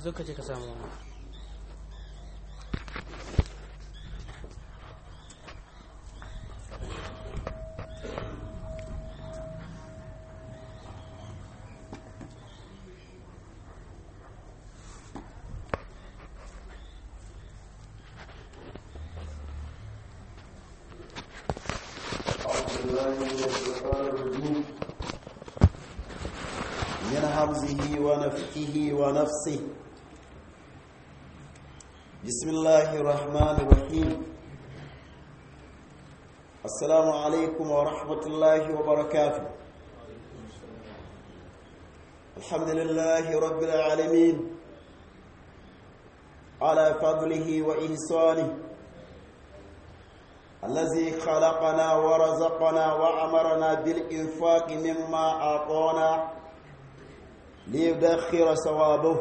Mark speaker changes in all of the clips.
Speaker 1: zo ka je ka samu wani
Speaker 2: من همزه ونفخه ونفسه بسم الله الرحمن الرحيم السلام عليكم ورحمة الله وبركاته الحمد لله رب العالمين على فضله وإحسانه الذي خلقنا ورزقنا وأمرنا بالإنفاق مما أعطانا ليدخر ثوابه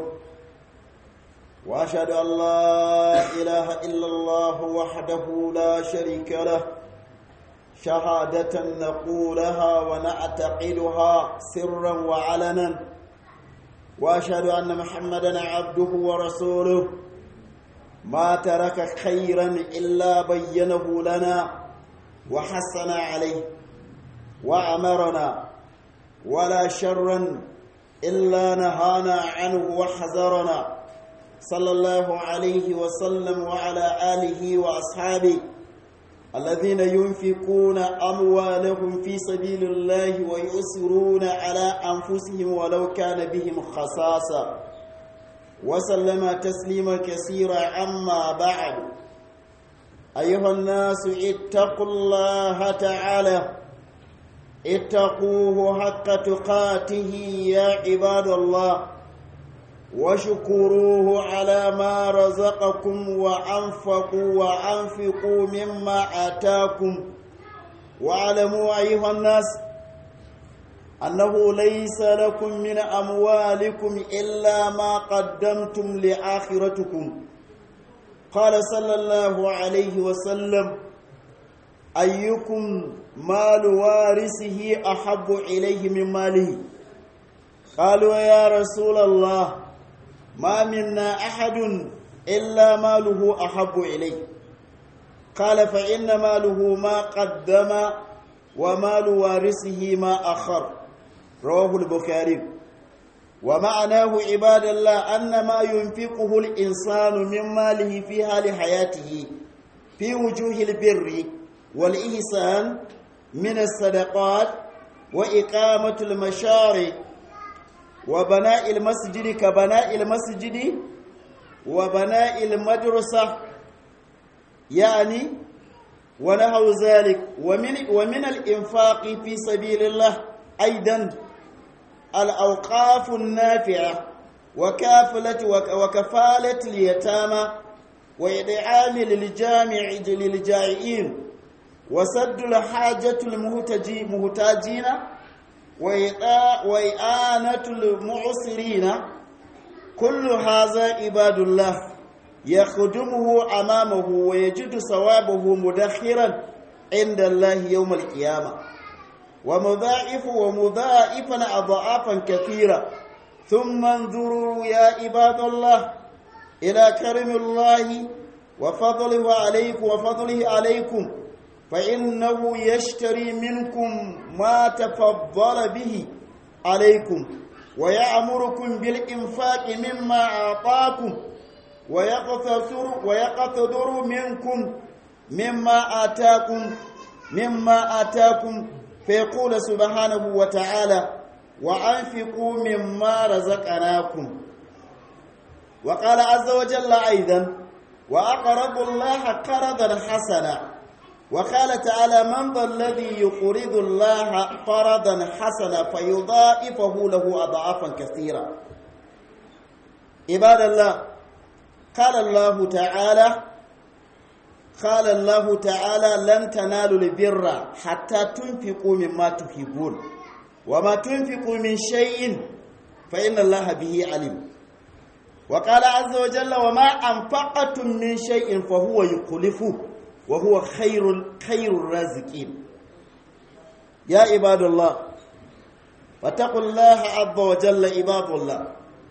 Speaker 2: واشهد ان لا اله الا الله وحده لا شريك له شهاده نقولها ونعتقدها سرا وعلنا واشهد ان محمدا عبده ورسوله ما ترك خيرا الا بينه لنا وحسن عليه وامرنا ولا شرا إلا نهانا عنه وحذرنا صلى الله عليه وسلم وعلى آله وأصحابه الذين ينفقون أموالهم في سبيل الله ويؤسرون على أنفسهم ولو كان بهم خصاصة وسلم تسليما كثيرا عما بعد أيها الناس اتقوا الله تعالى اتقوه حق تقاته يا عباد الله وشكروه على ما رزقكم وأنفقوا وأنفقوا مما آتاكم واعلموا أيها الناس أنه ليس لكم من أموالكم إلا ما قدمتم لآخرتكم قال صلى الله عليه وسلم أيكم مال وارثه أحب إليه من ماله قالوا يا رسول الله ما منا أحد إلا ماله أحب إليه قال فإن ماله ما قدم ومال وارثه ما أخر رواه البخاري ومعناه عباد الله أن ما ينفقه الإنسان من ماله في حال حياته في وجوه البر والإحسان من الصدقات وإقامة المشارع وبناء المسجد كبناء المسجد وبناء المدرسة يعني ونحو ذلك ومن ومن الإنفاق في سبيل الله أيضا الأوقاف النافعة وكافلة وكفالة اليتامى وإدعام للجامع للجائعين وسد الحاجة المهتاجين وإعانة المعسرين كل هذا عباد الله يخدمه أمامه ويجد ثوابه مدخرا عند الله يوم القيامة ومضاعف ومضاعفا أضعافا كثيرة ثم انظروا يا عباد الله إلى كرم الله وفضله عليكم وفضله عليكم فإنه يشتري منكم ما تفضل به عليكم ويأمركم بالإنفاق مما أعطاكم ويقتدر ويقتدر منكم مما آتاكم مما آتاكم فيقول سبحانه وتعالى وأنفقوا مما رزقناكم وقال عز وجل أيضا وأقرضوا الله قرضا حسنا وقال تعالى من ذا الذي يقرض الله قرضا حسنا فيضاعفه له أضعافا كثيرا عباد الله قال الله تعالى قال الله تعالى لن تنالوا البر حتى تنفقوا مما تحبون وما تنفقوا من شيء فإن الله به عليم وقال عز وجل وما أنفقتم من شيء فهو يخلفه وهو خير خير الرازقين يا عباد الله واتقوا الله عز وجل عباد الله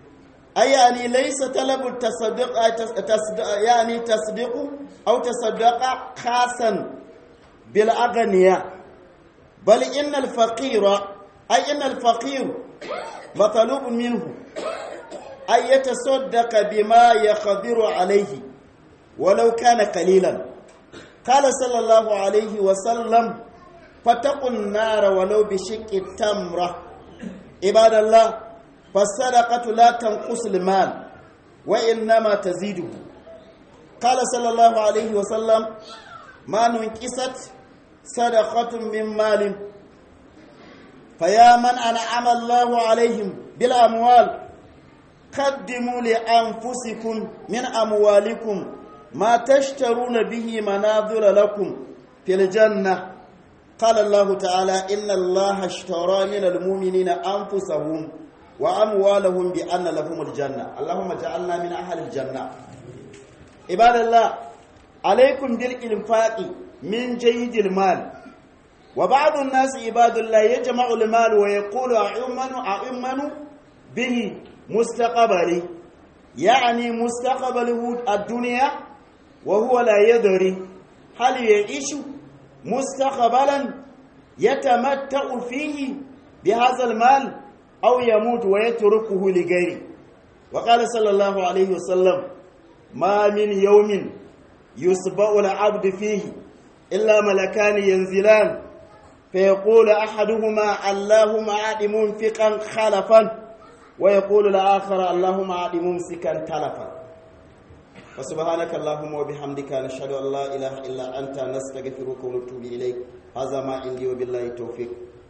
Speaker 2: أي يعني ليس طلب التصدق تصدق يعني تصدق أو تصدق خاصا بالأغنياء بل إن الفقير أي إن الفقير مطلوب منه أن يتصدق بما يقدر عليه ولو كان قليلا قال صلى الله عليه وسلم فاتقوا النار ولو بشق التمرة عباد الله فالصدقة لا تنقص المال وإنما تزيده قال صلى الله عليه وسلم ما ننقصت صدقة من مال فيا من أنعم الله عليهم بالأموال قدموا لأنفسكم من أموالكم ما تشترون به مناظر لكم في الجنة قال الله تعالى إن الله اشترى من المؤمنين أنفسهم وأموالهم بأن لهم الجنة اللهم اجعلنا من أهل الجنة عباد الله عليكم بالإنفاق من جيد المال وبعض الناس عباد الله يجمع المال ويقول أؤمن أؤمن به مستقبلي يعني مستقبله الدنيا وهو لا يدري هل يعيش مستقبلا يتمتع فيه بهذا المال أو يموت ويتركه لغيره وقال صلى الله عليه وسلم ما من يوم يصبع العبد فيه إلا ملكان ينزلان فيقول أحدهما اللهم أعد منفقا خلفا ويقول الآخر اللهم أعد ممسكا تلفا وسبحانك اللهم وبحمدك نشهد أن لا إله إلا أنت نستغفرك ونتوب إليك هذا ما عندي وبالله التوفيق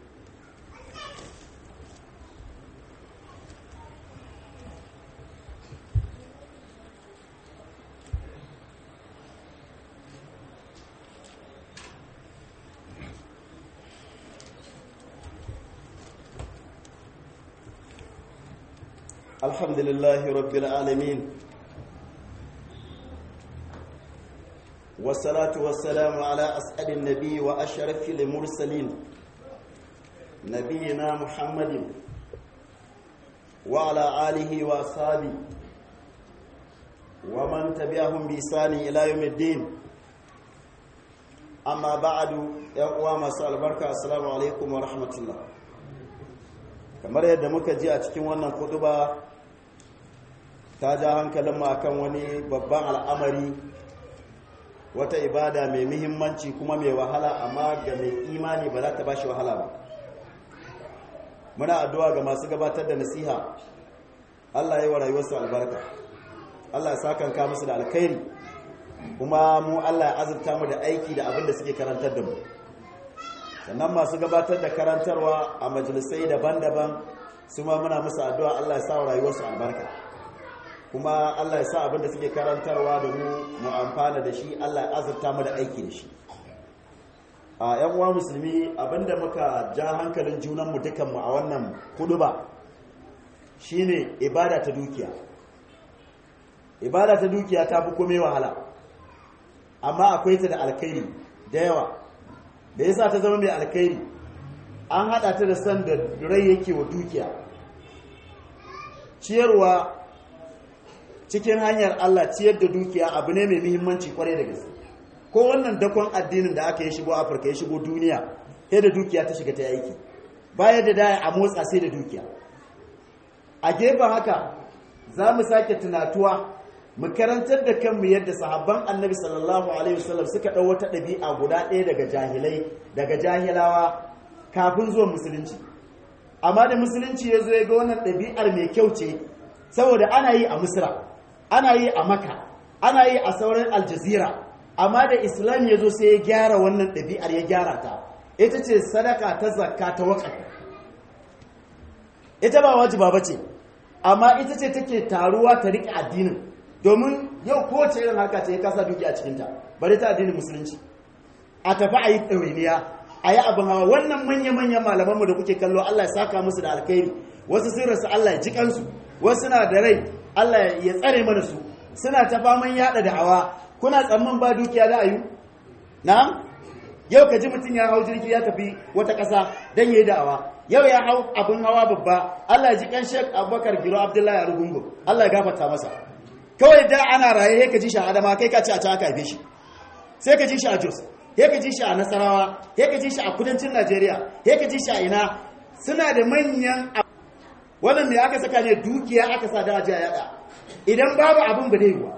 Speaker 2: الحمد لله رب العالمين والصلاة والسلام على أسعد النبي وأشرف المرسلين نبينا محمد وعلى آله وأصحابه ومن تبعهم بإحسان إلى يوم الدين أما بعد يا أقوام البركة السلام عليكم ورحمة الله kamar yadda muka ji a cikin wannan kuduba ta ja hankalinmu akan wani babban al'amari wata ibada mai muhimmanci kuma mai wahala amma ga mai imani ba za ta ba shi wahala ba muna addu'a ga masu gabatar da nasiha Allah ya yi wa rayuwarsu albarka Allah ya sakanka musu da alkhairi kuma mu Allah ya azurta mu da aiki da abin da suke karantar da mu sannan masu gabatar da karantarwa a majalisai daban-daban su ma muna musu addu'a Allah ya sa wa rayuwarsu albarka kuma Allah ya sa abin da suke karantarwa da mu mu amfana da shi Allah ya azurta mu da aiki da shi a yan uwa musulmi abinda muka ja hankalin junanmu dukanmu a wannan kuduba shine ibada ta dukiya ibada ta dukiya ta fi komai wahala amma akwai ta da alkhairi da yawa da yasa ta zama mai alkhairi an hada ta da san da rai yake wa dukiya ciyarwa cikin hanyar Allah ciyar da dukiya abu ne mai muhimmanci kwarai da gaske ko wannan dakon addinin da aka yi shigo afirka ya shigo duniya sai da dukiya ta shiga ta aiki baya da daya a motsa sai da dukiya a gefen haka za mu sake tunatuwa mu karantar da kanmu yadda sahabban annabi sallallahu alaihi wasallam suka ɗau wata ɗabi'a guda ɗaya daga jahilai daga jahilawa kafin zuwan musulunci amma da musulunci ya zo ya ga wannan ɗabi'ar mai kyau ce saboda ana yi a misra ana yi a maka ana yi a sauran aljazira amma da islam ya zo sai ya gyara wannan ɗabi'ar ya gyara ta ita ce sadaka ta zakka ta waƙa ita ba wajiba ba ce amma ita ce take taruwa ta riƙe addinin domin yau kowace irin harka ce ya kasa duki a cikinta bari ta addinin musulunci a tafi a yi ɗawainiya a yi abin hawa wannan manya-manyan malamanmu da kuke kallo allah ya saka musu da alkhairi wasu sun rasu allah ya ji kansu wasu na da rai allah ya tsare mana su suna ta faman yaɗa da hawa kuna tsamman ba dukiya da ayu na'am yau ka ji mutum ya hau jirgi ya tafi wata ƙasa don yi da'awa yau ya hau abin hawa babba Allah ya ji kan Sheikh Abubakar Giro Abdullahi Arugungu Allah ya gafarta masa kawai da ana raye sai ka ji shi a Adama kai ka ci a can aka haife shi sai ka ji shi a Jos sai ka ji shi a Nasarawa sai ka ji shi a kudancin Najeriya sai ka ji shi a ina suna da manyan wannan me aka saka ne dukiya aka sa da ajiya yada idan babu abin ba dai yiwa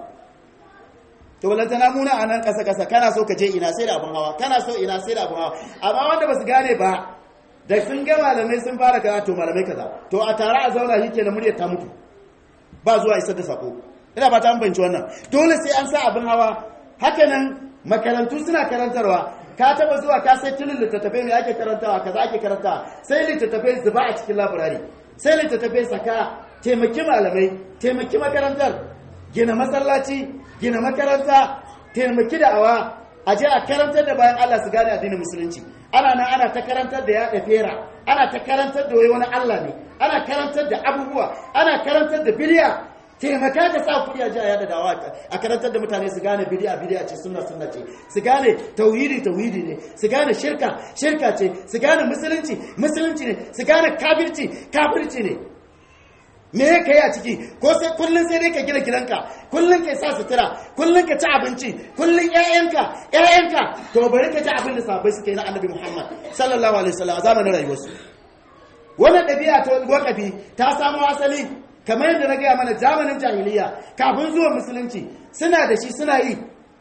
Speaker 2: to walanta na muna a nan ƙasa ƙasa kana so ka je ina sai da abin hawa kana so ina sai da abin hawa amma wanda ba su gane ba da sun ga malamai sun fara kaza to malamai kaza to a tare a zauna shi kenan muryar ta mutu ba zuwa isar da sako ina ba ta an banci wannan dole sai an sa abin hawa haka nan makarantu suna karantarwa ka taba zuwa ka sai tilin littattafai mai ake karantawa kaza ake karantawa sai littattafai zuba a cikin laburari sai littattafai saka taimaki malamai taimaki makarantar gina masallaci gina makaranta taimaki da'awa a je a karantar da bayan Allah su gane addinin musulunci ana nan ana ta karantar da yaɗa fera ana ta karantar da wani Allah ne ana karantar da abubuwa ana karantar da biliya taimaka ka sa kuɗi a ji a yaɗa dawa a karantar da mutane su gane bidiya bidiya ce sunna sunna ce su gane tauhidi tauhidi ne su gane shirka shirka ce su gane musulunci musulunci ne su gane kafirci kafirci ne me ya kai a ciki ko sai kullun sai dai ka gina gidanka kullun ka sa sutura kullun ka ci abinci kullun ƴaƴanka ƴaƴanka to bari ka ci abin da sahabbai suke na annabi Muhammad sallallahu alaihi wasallam a zamanin rayuwarsu wannan ɗabi'a ta wakafi ta samo asali kamar yadda na gaya mana zamanin jahiliya kafin zuwa musulunci suna da shi suna yi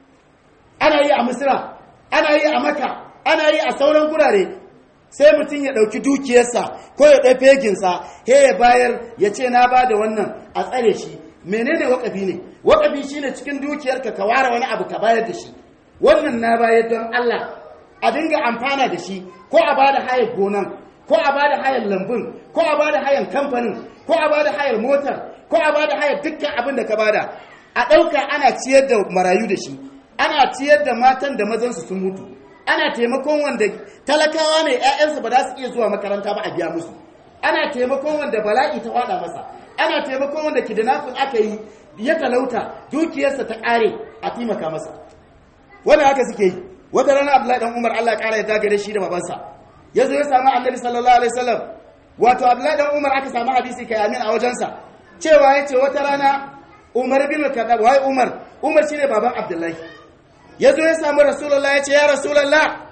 Speaker 2: ana yi a misira ana yi a maka ana yi a sauran gurare sai mutum ya ɗauki dukiyarsa ko ya ɗai feginsa he ya bayar ya ce na ba da wannan a tsare shi menene wakafi ne wakafi shi ne cikin dukiyarka ka ware wani abu ka bayar da shi wannan na bayar don allah a dinga amfana da shi ko a ba da hayar gonan ko a ba da hayar lambun ko a ba da hayar kamfanin ko a ba da hayar motar ko a ba da hayar dukkan abin da ka bada a ɗauka ana ciyar da marayu da shi ana ciyar da matan da mazansu sun mutu ana taimakon wanda talakawa ne 'ya'yansu ba za su iya zuwa makaranta ba a biya musu ana taimakon wanda bala'i ta wada masa ana taimakon wanda kidnapping aka yi ya talauta dukiyarsa ta ƙare a taimaka masa wannan haka suke yi wata rana abdullahi dan umar allah ƙara ya dagare shi da babansa ya zo ya samu annabi sallallahu alaihi wasallam wato abdullahi dan umar aka samu hadisi kai amin a wajensa cewa ya ce wata rana umar bin kadab wai umar umar shine baban abdullahi ya zo ya samu rasulallah ya ce ya rasulallah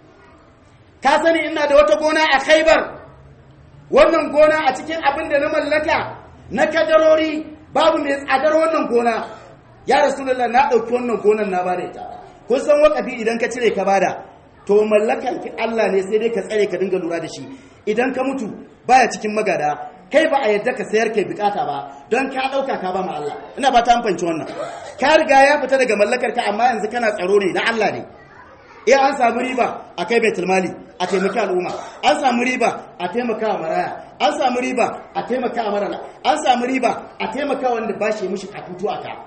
Speaker 2: ka sani ina da wata gona a khaibar wannan gona a cikin abin da na mallaka na kadarori babu mai tsadar wannan gona ya rasulallah na ɗauki wannan gonan na bada ita kun san wakafi idan ka cire ka bada to mallakan Allah ne sai dai ka tsare ka dinga lura da shi idan ka mutu baya cikin magada kai ba a yadda ka sayar kai bukata ba don ka dauka ka ba ma Allah ina ba ta amfanci wannan ka riga ya fita daga mallakar ka amma yanzu kana tsaro ne na Allah ne eh an samu riba a kai baitul mali a taimaka al'umma an samu riba a taimaka wa maraya an samu riba a taimaka wa marana an samu riba a taimaka wanda ba shi mishi katutu a ka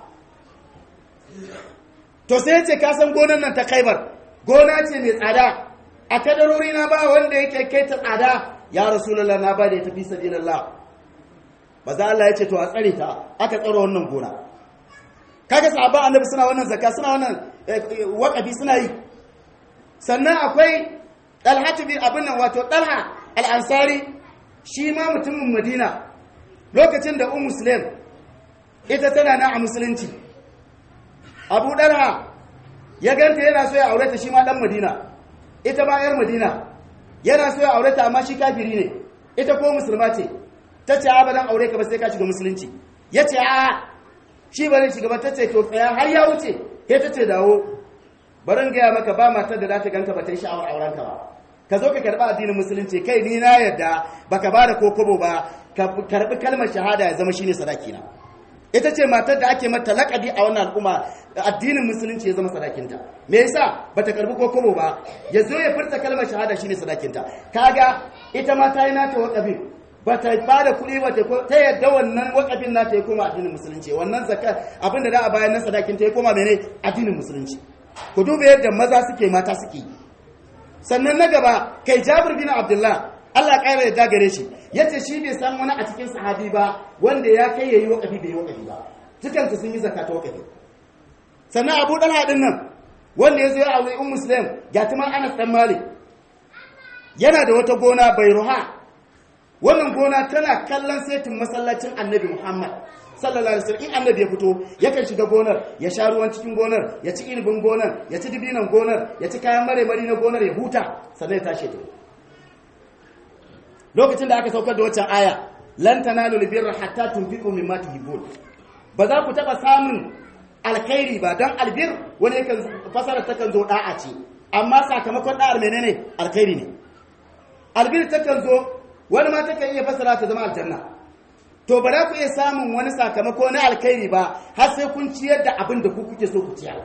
Speaker 2: to sai ce ka san gonan nan ta kaibar gona ce mai tsada a kadarori na ba wanda yake kai ta tsada ya rasulullah na ba da ya tafi sabilillah maza Allah ya ce to a tsare ta aka tsaro wannan gona kaga sahaba annabi suna wannan zakka suna wannan waqafi suna yi sannan akwai dalhatu bin abin nan wato dalha al-ansari shi ma mutumin madina lokacin da ummu muslim ita tana na a musulunci abu dalha ya ganta yana so ya aure ta shi ma dan madina ita ma yar madina yana so ya aure ta amma shi kafiri ne ita ko musulma ce ta ce a dan aure ka ba sai ka shiga musulunci ya ce a shi ba zai shiga ba ta ce to tsaya har ya wuce ke ta ce dawo barin gaya maka ba matar da za ta ganka ba ta yi sha'awar auren ka ba ka zo ka karɓi addinin musulunci kai ni na yadda baka ba da kokobo ba ka karɓi kalmar shahada ya zama shine sadaki na ita ce matar da ake mata lakabi a wannan al'umma addinin musulunci ya zama sadakinta me yasa bata karbi kokobo ba ya zo ya furta kalmar shahada shine sadakinta kaga ita ma ta yi nata wakafin bata ba da kuɗi ba ta yadda wannan wakafin nata ya koma addinin musulunci wannan zakka abinda da a bayan na sadakinta ya koma mene addinin musulunci ku duba yadda maza suke mata suke sannan na gaba kai jabir bin abdullah Allah ƙara da gare shi ya ce shi bai san wani a cikin sahabi ba wanda ya kai ya yi waƙafi bai yi waƙafi ba dukansu sun yi zakata waƙafi sannan abu ɗan haɗin nan wanda ya zo ya aure un muslim ga tumar anas ɗan malik yana da wata gona bai ruha wannan gona tana kallon setin masallacin annabi muhammad sallallahu alaihi wasallam in annabi ya fito yakan shiga gonar ya sha ruwan cikin gonar ya ci irbin gonar ya ci dibinan gonar ya ci kayan mare mari na gonar ya huta sannan ya tashi ta lokacin da aka saukar da waccan aya lan tanalu albirra hatta tunfiqu mimma tuhibbun ba za ku taba samun alkhairi ba dan albir wani yakan fasara takan zo da'a ce amma sakamakon da'ar menene alkhairi ne albir takan zo wani ma takan iya fasara ta zama aljanna to ba za ku iya samun wani sakamako na alkhairi ba har sai kun ciyar da abin da ku kuke so ku ciyar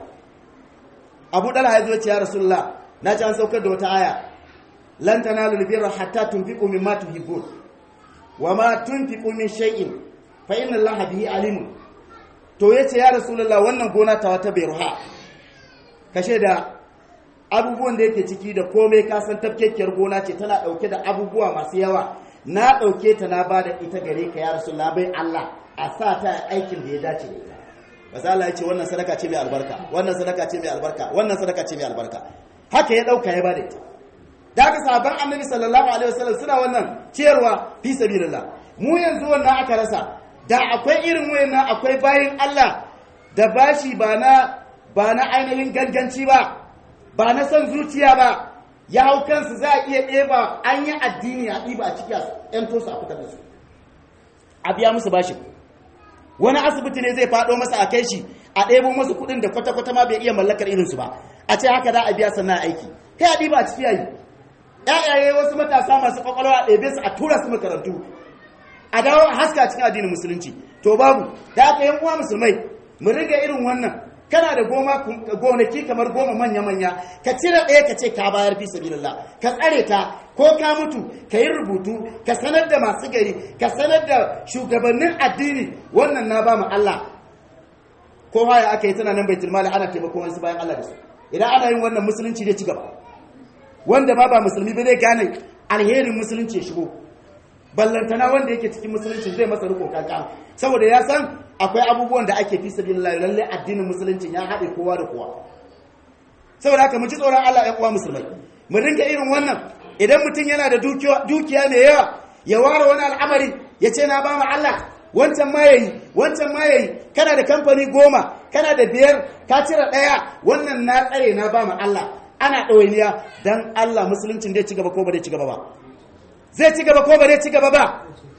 Speaker 2: abu dala ya zo ce ya rasulullah na ci an saukar da wata aya lan tanalu albirra hatta tunfiqu mimma tuhibbun wa ma tunfiqu min shay'in fa inna allaha bihi alimun to yace ya rasulullah wannan gona ta wata bayruha kashe da abubuwan da yake ciki da komai ka san tafkekiyar gona ce tana dauke da abubuwa masu yawa na dauke ta na bada ita gare ka ya rasulullah bai Allah a sa ta aikin da ya dace da ita maza Allah ya ce wannan sadaka ce mai albarka wannan sadaka ce mai albarka wannan sadaka ce mai albarka haka ya dauka ya bada ita da aka sahabban annabi sallallahu alaihi wasallam suna wannan ciyarwa fi sabilillah mu yanzu wannan aka rasa da akwai irin wayannan akwai bayin Allah da bashi ba na ba na ainihin ganganci ba ba na son zuciya ba ya hau kansu za a iya ɗeba an yi addini a ɗiba a ciki a ‘yan tosu a fitar da su a biya musu bashi wani asibiti ne zai faɗo masa a kai shi a ɗebo masu kuɗin da kwata-kwata ma bai iya mallakar irinsu ba a ce haka za a biya sannan aiki kai a ɗiba a ciki yayi ‘ya'yaye wasu matasa masu kwakwalwa a ɗebe su a tura su makarantu a dawo a haska cikin addinin musulunci to babu da aka yan uwa musulmai mu riga irin wannan kana da goma gonaki kamar goma manya-manya ka cire ɗaya ka ce ka bayar fi sabilillah ka tsare ta ko ka mutu ka yi rubutu ka sanar da masu gari ka sanar da shugabannin addini wannan na ba mu Allah ko haya aka yi tana nan baitul mali ana taimako wasu bayan Allah da su idan ana yin wannan musulunci zai ci gaba wanda ma ba musulmi ba zai gane alherin musulunci ya shigo ballantana wanda yake cikin musulunci zai masa riko kankan saboda ya san akwai abubuwan da ake fi sabilillah lalle addinin musulunci ya haɗe kowa da kowa saboda haka mu ji tsoron Allah ya uwa musulmai mu dinga irin wannan idan mutum yana da dukiya mai yawa ya ware wani al'amari ya ce na ba mu Allah wancan ma yayi wancan ma yayi kana da kamfani goma kana da biyar ka cire ɗaya wannan na tsare na ba mu Allah ana ɗawainiya dan Allah musuluncin zai ci gaba ko ba zai ci gaba ba zai ci gaba ko ba zai ci gaba ba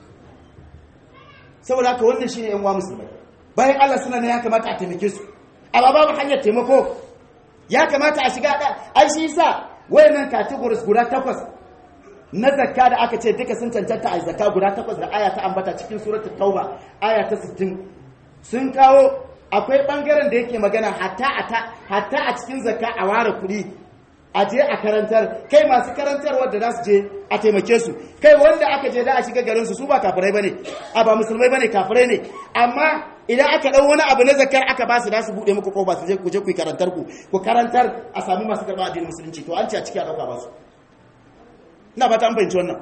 Speaker 2: saboda haka wannan shine yan uwa musulmai bayan Allah suna ne ya kamata a taimake su amma babu hanyar taimako ya kamata a shiga da ai shi yasa wayannan categories guda takwas na zakka da aka ce duka sun cancanta a zakka guda takwas da aya ta ambata cikin suratul tauba aya ta 60 sun kawo akwai bangaren da yake magana hatta hatta a cikin zakka a ware kuɗi a je a karantar kai masu karantarwar da za su je a taimake su kai wanda aka je da a shiga garinsu su ba kafirai bane a ba musulmai bane kafirai ne amma idan aka dau wani abu na zakar aka ba su da su bude muku kofa su je ku je ku karantar ku ku karantar a sami masu karɓa addinin musulunci to an ce a ciki a dauka ba su ina fata an fahimci wannan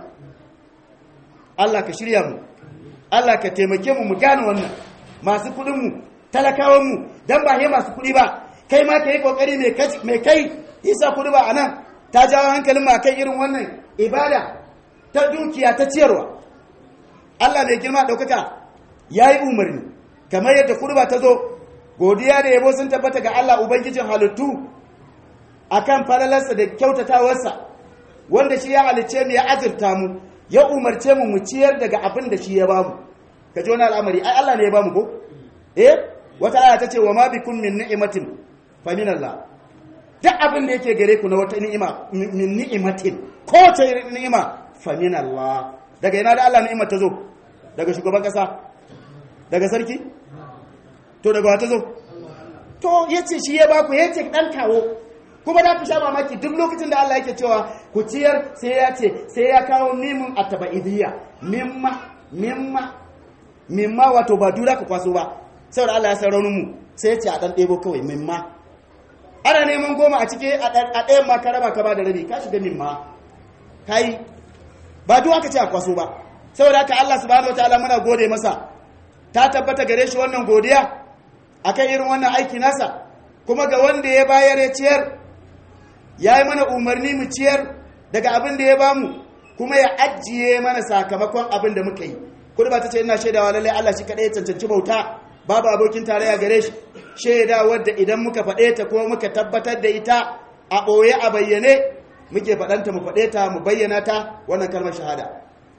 Speaker 2: Allah ka shirya mu Allah ka taimake mu mu gane wannan masu kuɗin mu talakawan mu dan ba he masu kuɗi ba kai ma ka yi kokari mai kai isa kudu ba a nan ta jawo hankalin ma kai irin wannan ibada ta dukiya ta ciyarwa Allah mai girma ɗaukaka ya yi umarni kamar yadda kudu ba ta zo godiya da yabo sun tabbata ga Allah Ubangijin halittu a kan falalarsa da kyautatawarsa wanda shi ya halicce mu ya azurta mu ya umarce mu mu ciyar daga abin da shi ya bamu ka ji wani al'amari ai Allah ne ya bamu ko eh wata aya ta ce wa ma bikum min ni'matin fa min Allah duk abin da yake gare ku na wata ni'ima min ni'imatin ko ta ni'ima fa min Allah daga ina da Allah ni'ima ta zo daga shugaban kasa daga sarki to daga wata zo to yace shi ya ba ku yace dan kawo kuma da ku sha mamaki duk lokacin da Allah yake cewa ku ciyar sai ya ce sai ya kawo mimun atabaidiyya mimma mimma mimma wato ba dura ka kwaso ba saboda Allah ya san raunin mu sai ya ce a dan ɗebo kawai mimma ana neman goma a cike a ɗayan ma ka raba ka ba da rabi ka shiga min ma ka yi ba duk aka ce a kwaso ba saboda haka Allah subhanahu wataala muna gode masa ta tabbata gare shi wannan godiya akan irin wannan aiki nasa kuma ga wanda ya bayar ya ciyar ya yi mana umarni mu ciyar daga abin da ya bamu kuma ya ajiye mana sakamakon abin da muka yi kudu ba ta ce ina shaidawa lallai Allah shi kaɗai ya cancanci bauta babu abokin tarayya gare shi shaida wadda idan muka faɗe ta kuma muka tabbatar da ita a ɓoye a bayyane muke faɗanta mu faɗe ta mu bayyana ta wannan kalmar shahada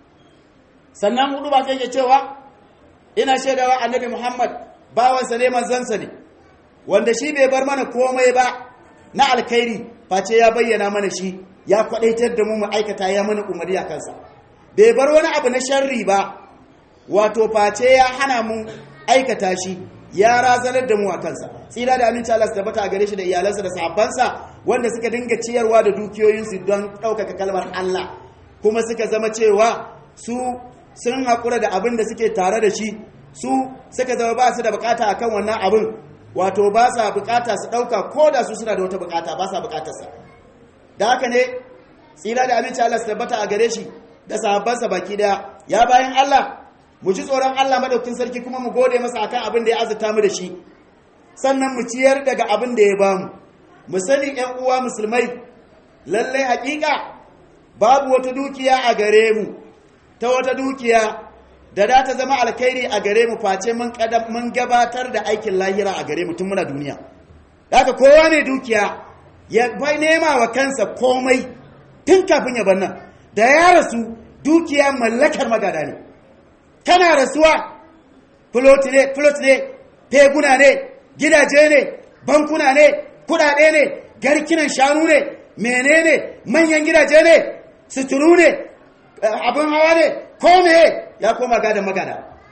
Speaker 2: sannan hudu ba kai cewa ina shaidawa annabi muhammad bawansa ne manzansa ne wanda shi bai bar mana komai ba na alkhairi face ya bayyana mana shi ya kwadaitar da mu mu aikata ya mana umarni a kansa bai bar wani abu na sharri ba wato face ya hana mu aikata shi ya razanar da mu a kansa tsira da aminci Allah su tabbata a gare shi da iyalansa da sahabbansa wanda suka dinga ciyarwa da dukiyoyinsu don ɗaukaka kalmar Allah kuma suka zama cewa su sun haƙura da abin da suke tare da shi su suka zama ba su da bukata akan wannan abin wato ba sa bukata su ɗauka ko da su suna da wata bukata ba sa bukatarsa da haka ne tsira da aminci Allah su tabbata a gare shi da sahabbansa baki daya ya bayan Allah mu ji tsoron Allah madaukin sarki kuma mu gode masa akan abin da ya azurta mu da shi sannan mu ciyar daga abin da ya bamu mu sani ƴan uwa musulmai lallai hakika babu wata dukiya a gare mu ta wata dukiya da da ta zama alkhairi a gare mu face mun mun gabatar da aikin lahira a gare mu tun muna duniya haka kowa ne dukiya ya bai nema wa kansa komai tun kafin ya bar nan da ya rasu dukiya mallakar magada ne tana rasuwa fulot ne fulot ne teguna ne gidaje ne bankuna ne kudade ne garkinan shanu ne menene manyan gidaje ne suturu ne abin hawa ne ko me ya koma gadan magada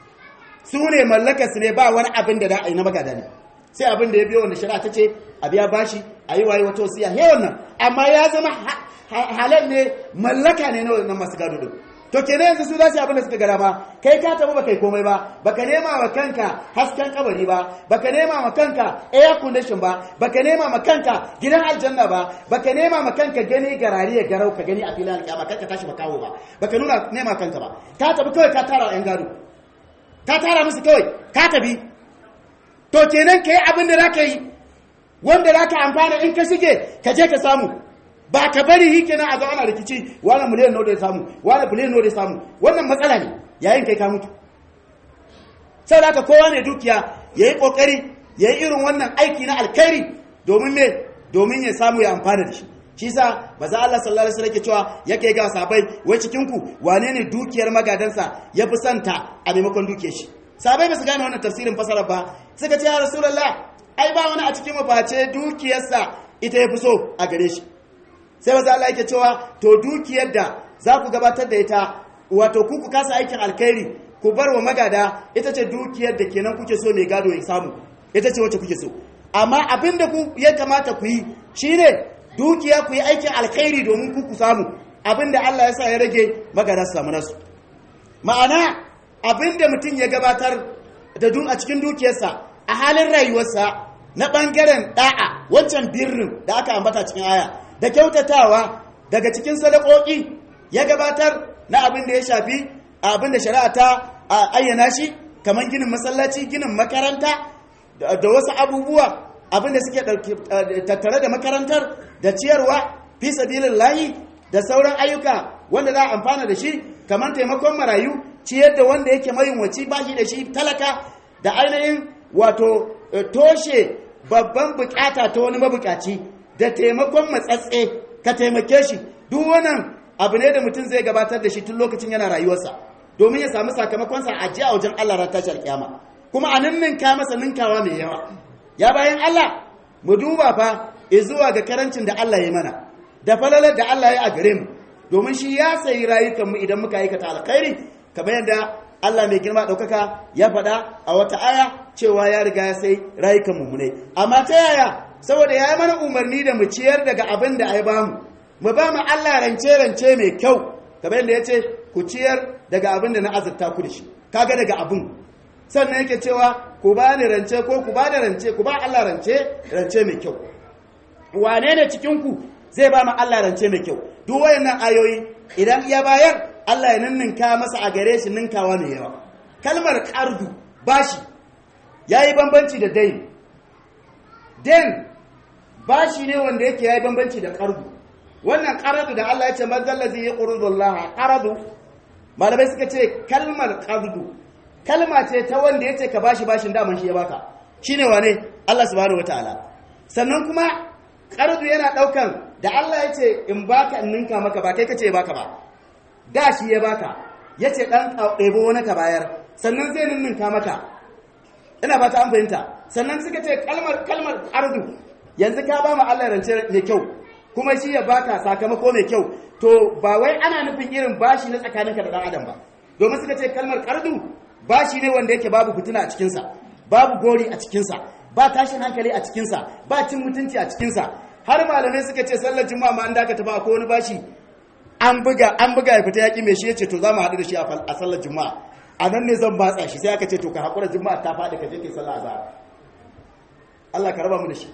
Speaker 2: su ne mallakarsu ne ba wani abin da da a yi na magada ne sai abin da ya biyo wanda shari'a ta ce a biya bashi a yi waye wata wasiya he wannan amma ya zama halal ne mallaka ne na wannan masu gado din to kenan yanzu su za su abin da suka gara ba kai ka tabu baka yi komai ba baka nema wa kanka hasken kabari ba baka nema wa kanka air condition ba baka nema ma kanka gidan aljanna ba baka nema ma kanka gani garari ya garau ka gani a filin alƙiyama kanka tashi makawo ba baka nuna nema kanka ba ka tabi kawai ka tara yan gado ka tara musu kawai ka tabi to kenan kai abin da zaka yi wanda zaka amfana in ka shige ka je ka samu ba ka bari hi kenan a zo ana rikici wani miliyan nawa da ya samu wani biliyan nawa da ya samu wannan matsala ne yayin kai ka mutu sau da kowa ne dukiya ya yi kokari ya yi irin wannan aiki na alkhairi domin me domin ya samu ya amfana da shi shi sa ba za Allah sallallahu alaihi wasallam ke cewa yake ga sahabbai wai cikin ku wane ne dukiyar magadansa ya fi santa a maimakon dukiyar shi sahabbai ba su gane wannan tafsirin fasara ba suka ce ya rasulullah ai ba wani a cikin mu face dukiyarsa ita ya fi so a gare shi sai maza Allah yake cewa to dukiyar da za ku gabatar da ita wato ku ku kasa aikin alkhairi ku bar wa magada ita ce dukiyar da kenan kuke so mai gado ya samu ita ce wacce kuke so amma abin da ku ya kamata ku yi shine dukiya ku yi aikin alkhairi domin ku ku samu abin da Allah ya sa ya rage magada su samu nasu ma'ana abin da mutum ya gabatar da dun a cikin dukiyarsa a halin rayuwarsa na ɓangaren ɗa'a wancan birnin da aka ambata cikin aya da kyautatawa daga cikin sadakoki ya gabatar na abin da ya shafi abin da shari'a ta ayyana shi kamar ginin masallaci ginin makaranta da wasu abubuwa abin da suke tattare da makarantar da ciyarwa fi sabilin layi da sauran ayyuka wanda za a amfana da shi kamar taimakon marayu ciyar da wanda yake mayunwaci ba shi da shi talaka da ainihin wato toshe babban bukata ta wani mabukaci da taimakon matsatse ka taimake shi duk wannan abu ne da mutum zai gabatar da shi tun lokacin yana rayuwarsa domin ya samu sakamakonsa a ji a wajen Allah ran tashar kiyama kuma a ninninka masa ninkawa mai yawa ya bayan Allah mu duba fa zuwa ga karancin da Allah ya mana da falalar da Allah ya a gare mu domin shi ya sayi rayukan mu idan muka aikata alkhairi kamar yadda Allah mai girma ɗaukaka ya faɗa a wata aya cewa ya riga ya sai rayukan mu ne amma ta yaya saboda ya yi mana umarni da mu ciyar daga abin da ai bamu mu ba mu Allah rance rance mai kyau kamar yadda ya ce ku ciyar daga abin da na azurta ku da shi kaga daga abin sannan yake cewa ku ba ni rance ko ku ba da rance ku ba Allah rance rance mai kyau wane ne cikin ku zai ba mu Allah rance mai kyau duk wayannan ayoyi idan ya bayar Allah ya ninninka masa a gare shi ninkawa mai yawa kalmar qardu bashi yayi bambanci da dain den bashi ne wanda yake yayi bambanci da qardu wannan qaradu da Allah ya ce man zallazi yaqrudu Allah qaradu malamai suka ce kalmar qardu kalma ce ta wanda yace ka bashi bashin daman shi ya baka shine wane Allah subhanahu wataala sannan kuma qardu yana daukan da Allah ya ce in baka in ninka maka ba kai kace baka ba da shi ya baka yace dan ɗebo wani ka bayar sannan zai ninninka maka ina ba ta an fahimta sannan suka ce kalmar kalmar ardu yanzu ka ba mu Allah rance mai kyau kuma shi ya baka sakamako mai kyau to ba wai ana nufin irin bashi na tsakaninka da dan adam ba domin suka ce kalmar ardu bashi ne wanda yake babu fitina a cikinsa babu gori a cikinsa ba tashin hankali a cikinsa ba cin mutunci a cikinsa har malamai suka ce sallar juma'a ma an dakata ba ko wani bashi an buga an buga ya fita yaki mai shi yace to za mu haɗu da shi a sallar juma'a a nan ne zan batsa shi sai aka ce to ka haƙura juma'a ta faɗi ka je kai sallah azhar Allah ka raba mu da shi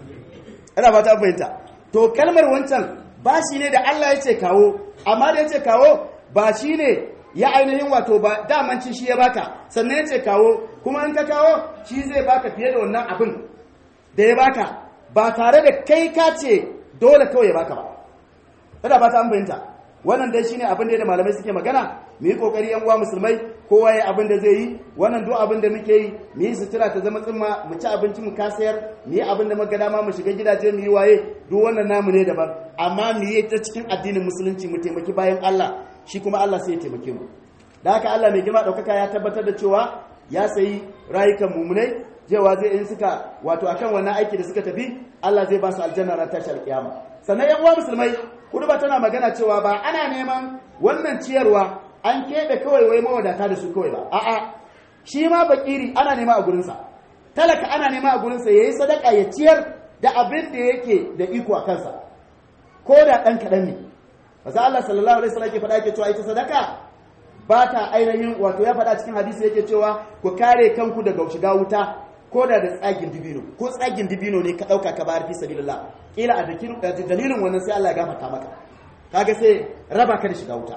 Speaker 2: ina ba ta fahimta to kalmar wancan ba shi ne da Allah ya ce kawo amma da ya ce kawo ba shi ne ya ainihin wato ba damanci shi ya baka sannan ya ce kawo kuma in ka kawo shi zai baka fiye da wannan abin da ya baka ba tare da kai ka ce dole kawai ya baka ba ina ba ta fahimta wannan dai shine abin da malamai suke magana mu yi kokari yan uwa musulmai kowa ya abin da zai yi wannan duk abin da muke yi mu yi sutura ta zama tsimma mu ci abinci mu kasayar mu yi abin da muka dama mu shiga gidaje mu yi waye duk wannan namu ne daban amma mu yi ta cikin addinin musulunci mu taimaki bayan Allah shi kuma Allah sai ya taimake mu da haka Allah mai girma daukaka ya tabbatar da cewa ya sayi rayukan mumunai jewa zai in suka wato akan wannan aiki da suka tafi Allah zai ba su aljanna ran tashi alkiyama sannan yan uwa musulmai kuduba tana magana cewa ba ana neman wannan ciyarwa an keɓe kawai wai mawadata da su kawai ba a'a shi ma bakiri ana nema a gurinsa talaka ana nema a gurinsa ya yi sadaka ya ciyar da abin da yake da iko a kansa ko da ɗan kaɗan ne masu Allah sallallahu alaihi wasallam ke faɗa yake cewa ita sadaka ba ta ainihin wato ya faɗa cikin hadisi yake cewa ku kare kanku daga shiga wuta ko da da tsagin dibino ko tsagin dibino ne ka ɗauka ka bayar fi sabilillah kila a dalilin wannan sai Allah ya gafarta maka kaga sai raba ka da shiga wuta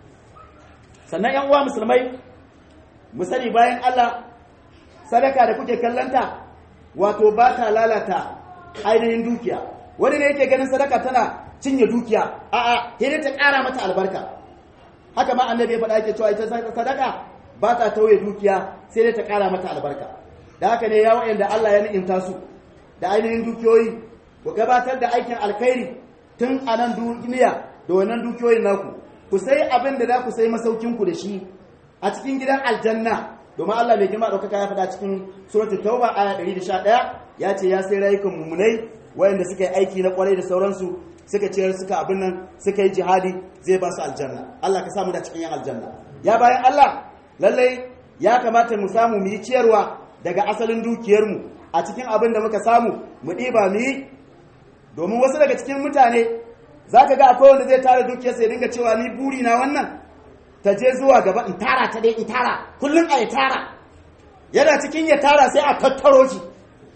Speaker 2: sannan yan uwa musulmai mu sani bayan Allah sadaka da kuke kallanta wato ba ta lalata ainihin dukiya wani ne yake ganin sadaka tana cinye dukiya a'a sai ta ƙara mata albarka haka ma annabi ya faɗa yake cewa ita sadaka ba ta tauye dukiya sai dai ta ƙara mata albarka da haka ne ya wa'anda Allah ya ni'imta su da ainihin dukiyoyi ku gabatar da aikin alkhairi tun a nan duniya da wannan dukiyoyin naku ku sai abin da za ku sai masaukinku da shi a cikin gidan aljanna domin Allah mai girma ɗaukaka ya faɗa cikin suratul tauba aya 111 ya ce ya sai rayukan mummunai wayanda suka yi aiki na kwarai da sauransu suka ciyar suka abin nan suka yi jihadi zai ba su aljanna Allah ka samu da cikin yan aljanna ya bayan Allah lallai ya kamata mu samu mu yi ciyarwa daga asalin dukiyarmu a cikin abin da muka samu mu ɗiba mu yi domin wasu daga cikin mutane za ka ga akwai wanda zai tara dukiyarsa ya dinga cewa ni buri na wannan ta je zuwa gaba in tara ta dai in tara kullum a ya tara yana cikin ya tara sai a tattaro shi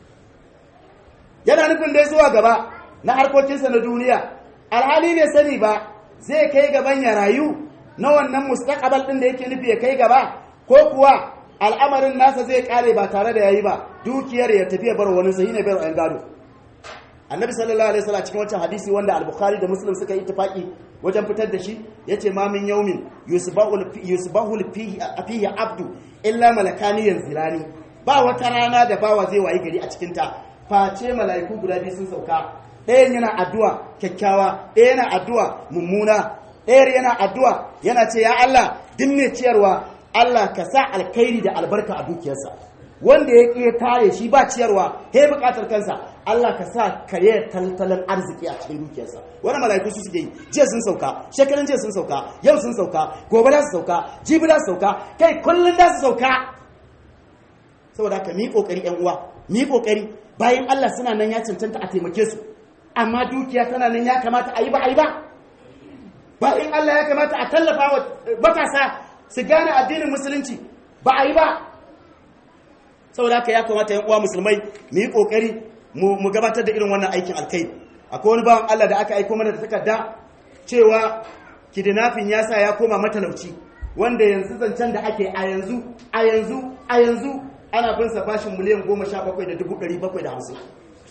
Speaker 2: yana nufin dai zuwa gaba na harkokinsa na duniya alhali ne sani ba zai kai gaban ya rayu na wannan mustaqbal din da yake nufi ya kai gaba ko kuwa al'amarin nasa zai kare ba tare da yayi ba dukiyar ya tafi ya bar wani sahi ne bai gado annabi sallallahu alaihi wasallam cikin wancan hadisi wanda al-bukhari da muslim suka yi ittifaqi wajen fitar da shi yace ma min yawmin yusbahu yusbahu fihi fihi abdu illa malakani yanzilani ba wata rana da bawa zai wayi gari a cikin ta face mala'iku guda biyu sun sauka ɗayan yana addu'a kyakkyawa ɗaya yana addu'a mummuna ɗayar yana addu'a yana ce ya Allah dinne ciyarwa Allah ka sa alkhairi da albarka a dukiyarsa wanda ya ƙi tare shi ba ciyarwa he buƙatar kansa Allah ka sa kare tattalin arziki a cikin dukiyarsa wani mala'iku su suke yi jiya sun sauka shekaran jiya sun sauka yau sun sauka gobe za su sauka jibi za su sauka kai kullum za su sauka saboda haka mi kokari yan uwa mi kokari bayan Allah suna nan ya cancanta a taimake su amma dukiya tana nan ya kamata a yi ba a yi ba bayan Allah ya kamata a tallafa wa matasa su gane addinin musulunci ba a yi ba saboda haka ya kamata yan uwa musulmai mu yi kokari mu gabatar da irin wannan aikin alkai akwai wani bawan Allah da aka aiko mana da takarda cewa kidnapping ya sa ya koma matalauci wanda yanzu zancen da ake a yanzu a yanzu a yanzu ana bin sa bashin miliyan goma sha bakwai da dubu ɗari bakwai da hamsin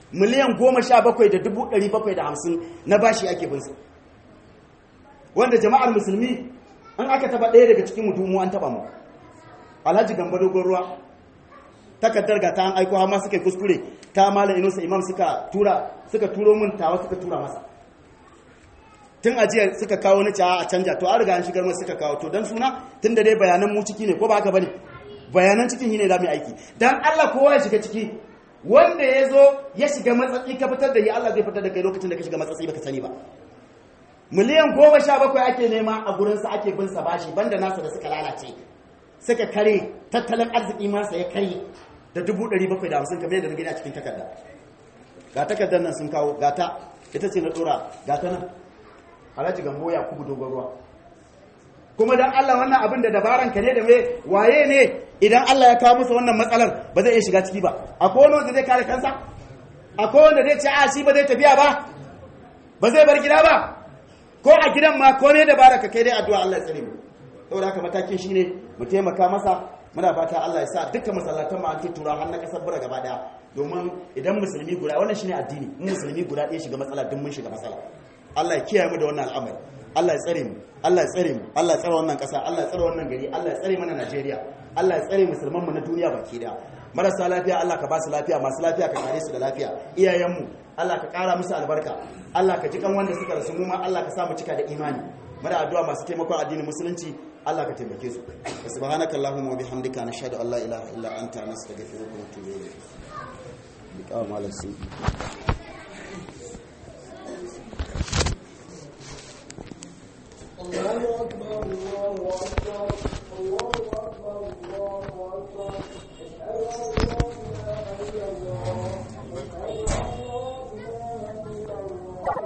Speaker 2: miliyan goma sha bakwai da dubu ɗari bakwai da hamsin na bashi ake binsa wanda jama'ar musulmi an aka taba ɗaya daga cikin mutumu an taba mu alhaji gamba dogon ruwa takardar ga ta an aiko har ma suka yi kuskure ta malam inusa imam suka tura suka turo min tawa suka tura masa tun ajiya suka kawo ni a canja to an riga an shigar masu suka kawo to dan suna tun da dai bayanan mu ciki ne ko ba haka bane bayanan cikin shine za mu aiki dan Allah kowa ya shiga ciki wanda ya zo ya shiga matsatsi ka fitar da yi Allah zai fitar da kai lokacin da ka shiga matsatsi baka sani ba miliyan goma sha bakwai ake nema a gurinsa ake bin sa bashi banda nasa da suka lalace suka kare tattalin arziki masa ya kare da dubu ɗari bakwai da hamsin kamar yadda na gani a cikin takarda ga takardar nan sun kawo gata ita ce na ɗora gata nan alhaji gambo ya kubu dogon ruwa kuma dan Allah wannan abin da dabaran ka ne da me waye ne idan Allah ya kawo masa wannan matsalar ba zai iya shiga ciki ba akwai wani wanda zai kare kansa akwai wanda zai ce a shi ba zai tafiya ba ba zai bar gida ba ko a gidan ma ko ne dabara ka kai dai addu'a Allah ya tsare mu saboda haka matakin shine mu taimaka masa muna fata Allah ya sa dukkan masallatan mu an ke tura har na kasar bura gaba daya domin idan musulmi guda wannan shine addini in musulmi guda ɗaya shiga matsala duk mun shiga matsala Allah ya kiyaye mu da wannan al'amari Allah ya tsare mu Allah ya tsare mu Allah ya tsare wannan kasa Allah ya tsare wannan gari Allah ya tsare mana Najeriya Allah ya tsare musulman mu na duniya baki daya marasa lafiya Allah ka ba su lafiya masu lafiya ka kare su da lafiya iyayenmu Allah ka kara musu albarka Allah ka ji kan wanda suka rasu mu ma Allah ka sa mu cika da imani muna addu'a masu taimakon addinin musulunci Allah ka taimake su subhanaka allahumma wa bihamdika nashhadu an la ilaha illa anta nastaghfiruka wa natubu ilayk biqaw malam sun
Speaker 1: الله أكبر الله أكبر الله أكبر الله أكبر أشهد أن لا إله إلا الله